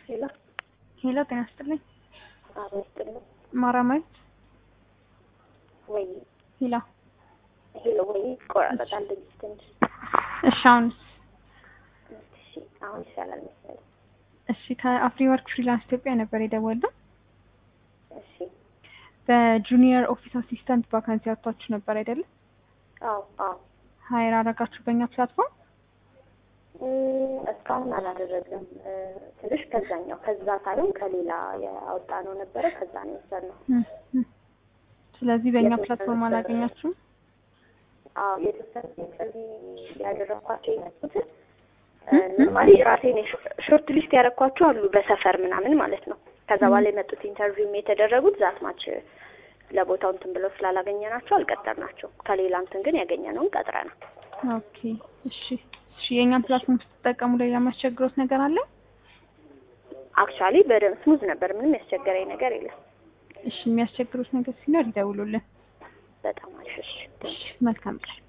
ሄሎ ሄሎ ጤና ይስጥልኝ። አዎ ይስጥልኝ። ማራማዊት ወይ ሄሎ። ሄሎ ወይ ይቆራረጣል ድምፅ ትንሽ። እሺ አሁንስ? እሺ አሁን ይሻላል መሰለኝ። እሺ ከአፍሪ ወርክ ፍሪላንስ ኢትዮጵያ ነበር የደወልነው። እሺ በጁኒየር ኦፊስ አሲስታንት ቫካንሲ አውጥታችሁ ነበር አይደለም? አዎ አዎ ሀይር አረጋችሁ በእኛ ፕላትፎርም? እም፣ እስካሁን አላደረግም። እ፣ ትንሽ ከዛኛው ከዛ ሳይሆን ከሌላ ያወጣነው ነበረ። ከዛ ነው የወሰድነው። እም፣ እም። ስለዚህ በእኛ የተወሰነ ፕላትፎርም ነበረ። አላገኛችሁም? አዎ የተወሰነ ኢንተርቪው ያደረኳቸው የመጡትን ኖርማሊ ራሴን ሾርት ሊስት ያደረኳቸው አሉ በሰፈር ምናምን ማለት ነው። ከዛ በኋላ የመጡት ኢንተርቪውም የተደረጉት ዛት ማች ለቦታው እንትን ብለው ስላላገኘናቸው አልቀጠርናቸው። ከሌላ እንትን ግን ያገኘነውን ቀጥረናል። ኦኬ እሺ እሺ። የእኛን ፕላትፎርም ስትጠቀሙ ሌላ የሚያስቸግሮት ነገር አለ? አክቹዋሊ በደንብ ስሙዝ ነበር። ምንም ያስቸገረኝ ነገር የለም። እሺ የሚያስቸግሩት ነገር ሲኖር ይደውሉልን። በጣም አሪፍ። እሺ እሺ መልካም ቀን።